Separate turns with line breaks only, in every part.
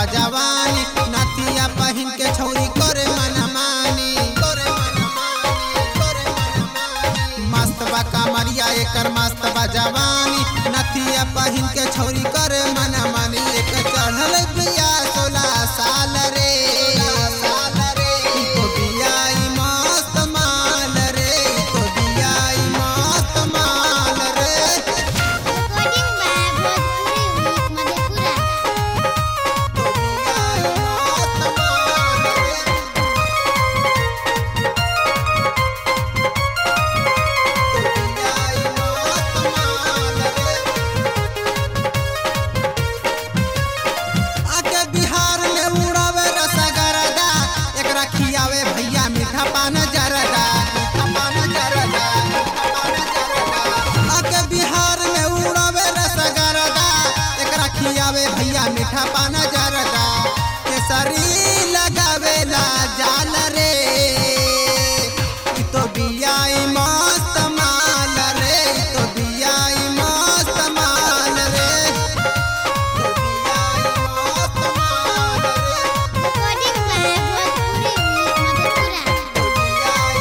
जवानी नथिया पहिन के छौरी करे मनमानी करे मनमानी करे मनमानी मस्त बा कमरिया एकर मस्त बा जवानी नथिया पहिन के छौरी करे मनमानी एक चढ़ल बिया सोलह साल रे साल रे ई तो बिया ई मस्त माल रे ई तो बिया ई मस्त माल रे
Recording by Bhojpuri Youth Madhepura.
आके बिहार में उड़ावे रसगरदा एकरा खियावे भैया मीठा पान जरदा मीठा पान जरदा मीठा पान जरदा आके बिहार में उड़ावे रसगरदा एकरा खियावे भैया मीठा पान जरदा केसरी लगावेला जाल रे ई तो बियाई मस्त माल रे ई तो बियाई मस्त माल रे
Recording by Bhojpuri Youth Madhepura.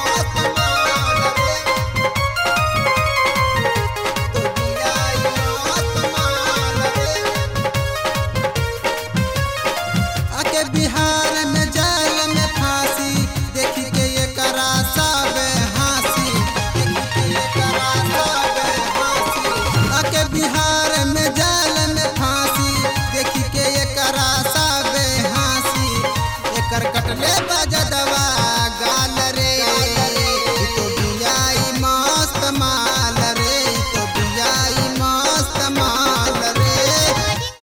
आके बिहार में जाल में फांसी देखी के ये करा सब हासी देखी के ये करा सब हासी आके बिहार में जाल में फांसी देखी के ये करा सब हासी एकर कटले बजद